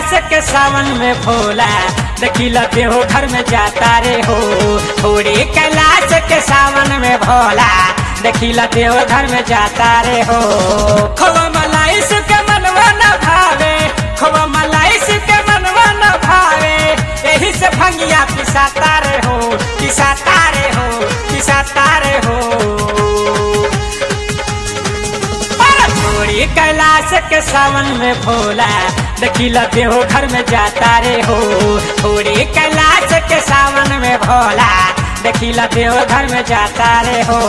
कैलाश के सावन में भोला देखिला देहो घर में जाता रे हो थोड़ी कैलाश के सावन में भोला देखिला देहो घर में जाता रे हो खोवा मलाई सुके मनवा न भावे खोवा मलाई सुके मनवा न भावे यही से भंगिया पिसाता रे हो पिसाता रे हो पिसाता रे हो छोड़ी कैलाश के सावन में भोला देखिला देहो घर में जाता रे हो छोड़ी कैलाश के सावन में भोला देखिला देहो घर में जाता रे हो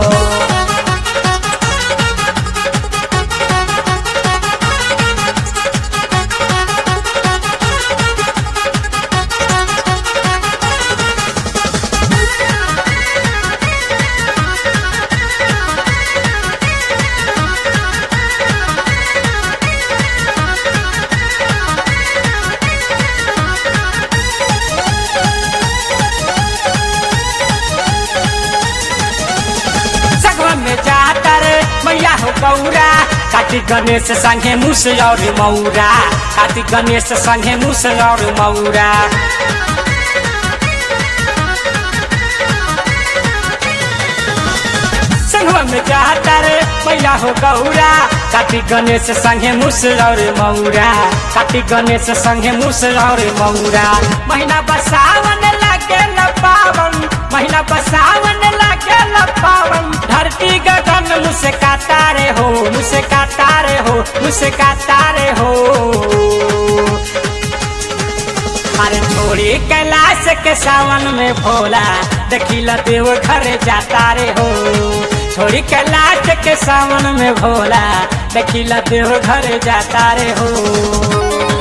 सगवा में जाता रे मैया हो गौरा कार्तिक गणेश संगे मुस और मौरा कार्तिक गणेश संगे मुस और मौरा संगवा में जाता रे मैया हो गौरा कार्तिक गणेश संगे मुस और मौरा कार्तिक गणेश संगे मुस और मौरा महीना बसावन लागे न पावन महीना बसावन लागे न पावन धरती गगन मुझसे काटा रे हो मुझसे काटा रे हो मुझसे काटा रे हो अरे छोड़ी कैलाश के सावन में भोला देखिला देव घर जाता रे हो छोड़ी कैलाश के सावन में भोला देखिला देव घर जाता रे हो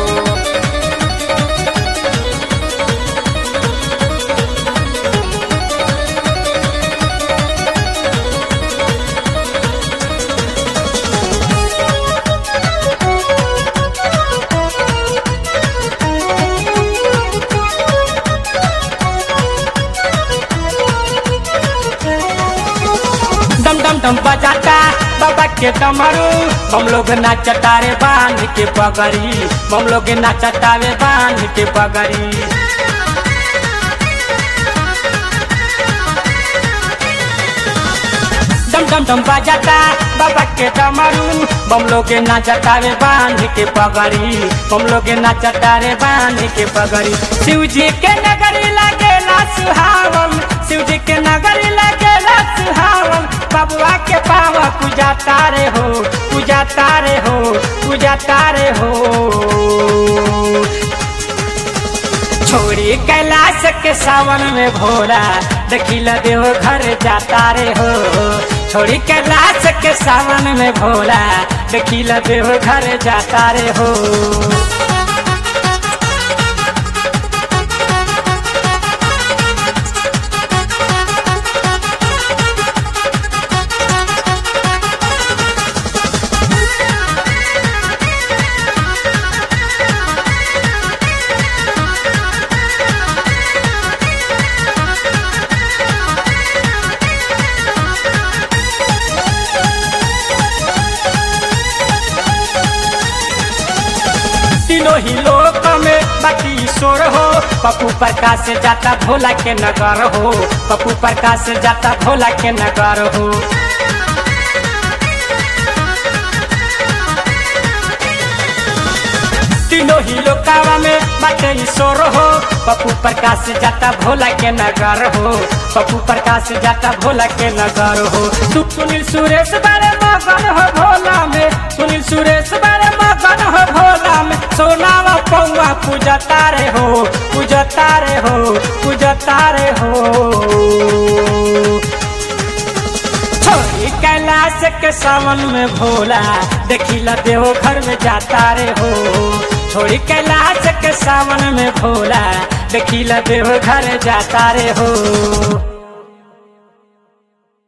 डम डम डम बजाता बाबा के डमरू हम लोग नाचता रे बांध के पगड़ी हम लोग नाचता रे बांध के पगड़ी डम डम डम बजाता बाबा के डमरू हम लोग नाचता रे बांध के पगड़ी हम लोग नाचता रे बांध के पगड़ी शिव जी के नगरी लगेला सुहावन शिव जी के नगरी लगेला सुहावन बबुआ के पावा पूजा तारे हो पूजा तारे हो पूजा तारे हो छोड़ी कैलाश के सावन में भोला देखिला देव घर जाता रे हो छोड़ी कैलाश के सावन में भोला देखिला देव घर जाता रे हो तीनों ही लोक में बाकी ईश्वर हो पप्पू प्रकाश से जाता भोला के नगर हो पप्पू प्रकाश से जाता भोला के नगर हो तीनों ही लोकावा में बाटे ईश्वर हो पप्पू प्रकाश से जाता भोला के नगर हो पप्पू प्रकाश से जाता भोला के नगर हो तू सुनील सुरेश बारे मगन हो भोला में सुनील सुरेश बारे मगन हो भोला में सोनावा पौवा पूजा तारे हो पूजा तारे हो पूजा तारे हो छोड़ी कैलाश के सावन में भोला देखिला देहो घर में जाता रे हो छोड़ी कैलाश के सावन में भोला देखिला देहो घर जाता रे हो